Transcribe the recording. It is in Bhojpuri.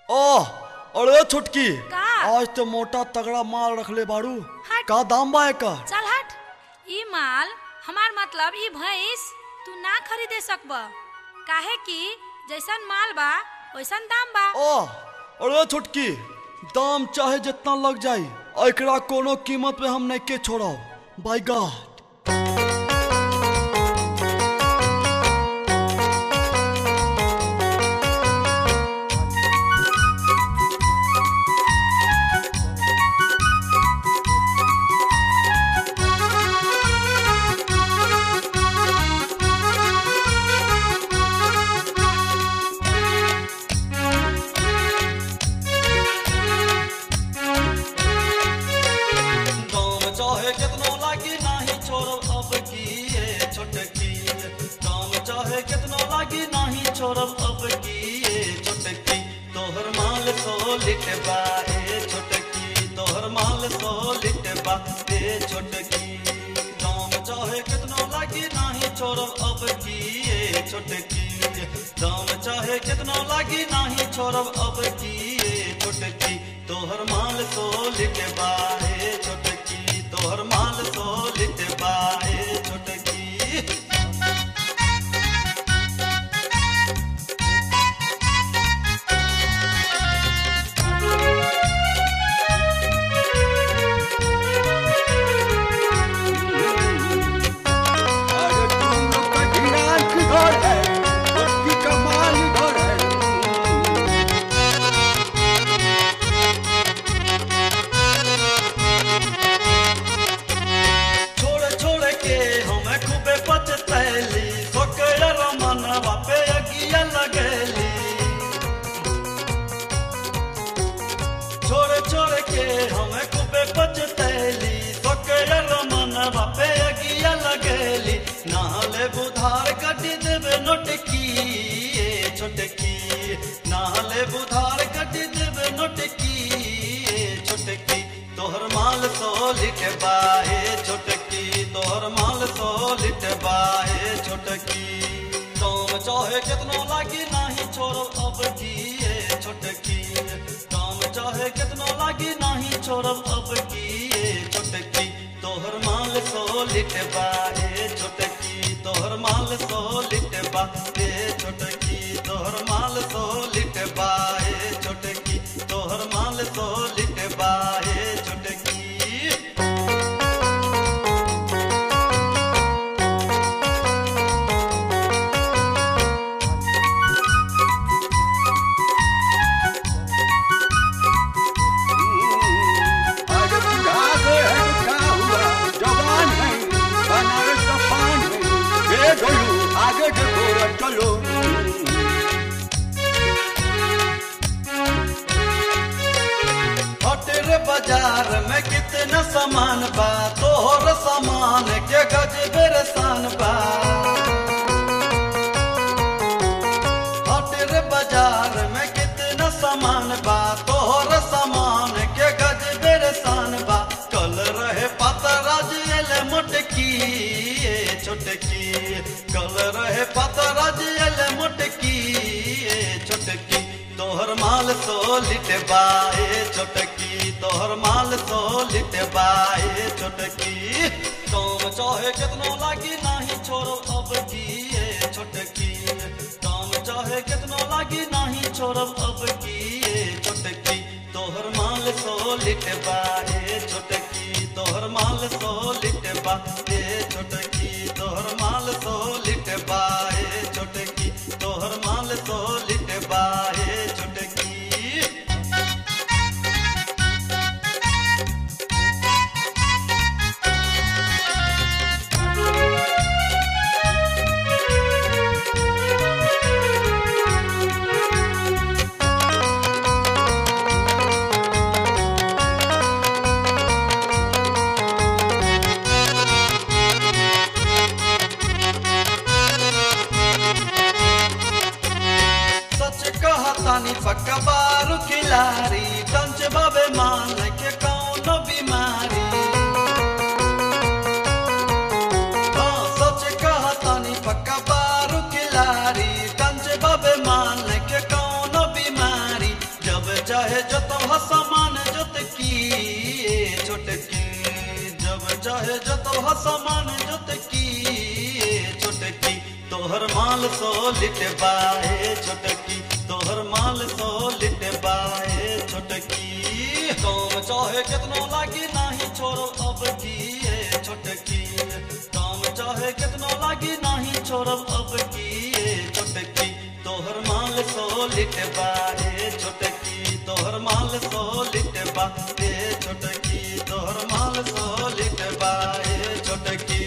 ओह अरे छुटकी का? आज तो मोटा तगड़ा माल रखले बाड़ू हट। का दाम बा एकर चल हट ई माल हमार मतलब ई भैंस तू ना खरीदे सकब काहे कि जैसन माल बा वैसन दाम बा ओह अरे छुटकी दाम चाहे जितना लग जाई एकरा कोनो कीमत पे हम नहीं के छोड़ब बाय गॉड दाम चाहे कितनो लागी नाही छोड़ब अब की ये छोटकी दाम चाहे कितनो लागी नाही छोड़ब अब की ये छोटकी तोहर माल सो लिट बा ए छोटकी तोहर माल सो लिट बा ए छोटकी दाम चाहे कितनो लागी नाही छोड़ब अब की ये छोटकी दाम चाहे कितनो लागी नाही छोड़ब अब की ये छोटकी तोहर माल सो लिट बा ए छोटकी तोहर माल सो लिट बा ए छोटकी अरे तुम लोग का ढिंढान किधर है उसकी कमाल इधर है छोड़ छोड़ के हमें खूबे पचतैली सोकर मनवा पे अगिया लगैली छोड़ छोड़ के हमें खूबे पचतैली सोकर मनवा पे अगिया लगैली नहले बुधार कटी देवे नोटकी ए छोटकी नहले बुधार कटी देवे नोटकी ए छोटकी तोहर माल सो लिट बाए छोटकी तोहर माल सो लिट बाए छोटकी काम चाहे कितनो लागी नाही छोड़ो अब की ए छोटकी काम चाहे कितनो लागी नाही छोड़ो अब की ए छोटकी तोहर माल सो लिट बाए छोटकी तोहर माल सो लिट बाए छोटकी तोहर माल सो लिट बाए छोटकी तोहर माल सो लिट बाए छोटकी अरे बुढ़ा गए हैं तो क्या हुआ जवान है बनारस का पान है ये ढोलू आगे देखो और चलो हटेर बाजार में कितना सामान बा तोहर सामान के गज बेरसान बा हटेर बाजार में कितना सामान बा तोहर सामान के गज बेरसान बा कल रहे पतराज एले मोटकी ए छोटकी कल रहे पतराज एले मोटकी ए छोटकी तोहर माल सो लिट बाए छोटकी तोहर माल सो लिट बाए छोटकी काम चाहे कितनो लागी नाही छोड़ो अब की ए छोटकी काम चाहे कितनो लागी नाही छोड़ो अब की ए छोटकी तोहर माल सो लिट बाए छोटकी तोहर माल सो लिट बाए छोटकी तोहर माल सो लिट बाए छोटकी तोहर माल सो लिट बाए छोटकी सच कहतानी पक्का बारू खिलारी टंच बाबे मान के कौनो बीमारी हाँ सच कहतानी पक्का बारू खिलारी टंच बाबे मान के कौनो बीमारी जब चाहे जतव समान जोतकी ए छोटकी जब चाहे जतव समान जोतकी ए छोटकी तोहर माल सो लिट बाए छोटकी तोहर माल सो लिट बाए छोटकी काम चाहे कितना लागी नाही छोड़ो अब की ए छोटकी काम चाहे कितना लागी नाही छोड़ब अब की ए छोटकी तोहर माल सो लिट बाए छोटकी तोहर माल सो लिट बाए छोटकी तोहर माल सो लिट बाए छोटकी